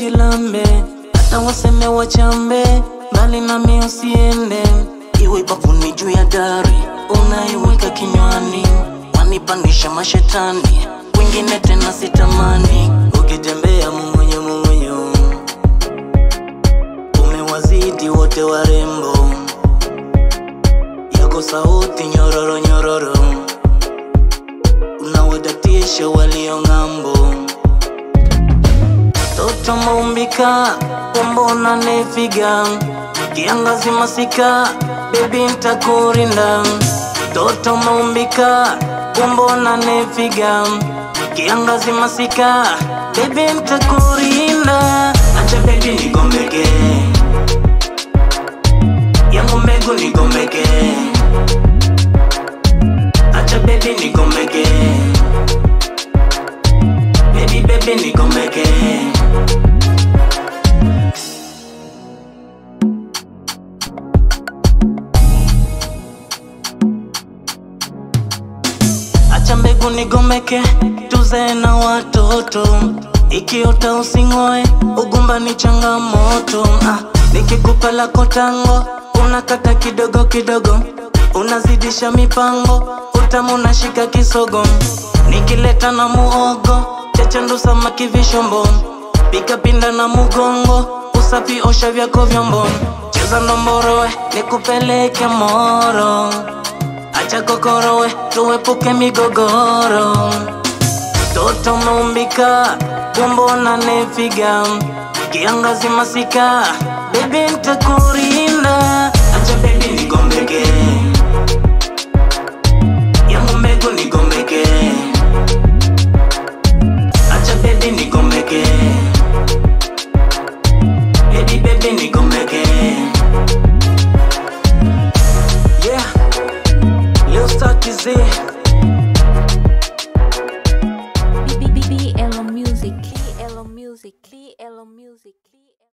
ujilambe, hata waseme wachambe, mbali nami usiende. Iwe bafuni juu ya dari, unaiweka kinywani, wanipandisha mashetani, wengine tena sitamani. Ukitembea mung'unyo mung'unyo, umewazidi wote warembo, yako sauti nyororo nyororo, unawadatisha walio ng'ambo. Toto maumbika, umbona nefiga kiangazi masika, baby ntakurinda. Toto maumbika, umbona nefiga kiangazi masika, baby ntakurinda. Acha baby nigombeke, yangu mbegu nigombeke. Acha baby nigombeke, baby baby nigombeke. Acha mbegu nigomeke, tuzae na watoto. Ikiota using'oe, ugumba ni changamoto. Ah, nikikupa lako tango, unakata kidogo kidogo, unazidisha mipango, utamu unashika kisogo. Nikileta na muogo, chechendu samaki vishombo, pika pinda na mugongo, usafi osha vyako vyombo, cheza ndomborowe, nikupeleke moro. Acha kokorowe, tuepuke migogoro. Toto maumbika, umbo na nefiga, kiangazi masika, baby ntakurinda. Acha baby nigombeke, yangu mbegu nigombeke. Acha baby nigombeke, baby baby nigombeke. Yeah. Lil Star TZ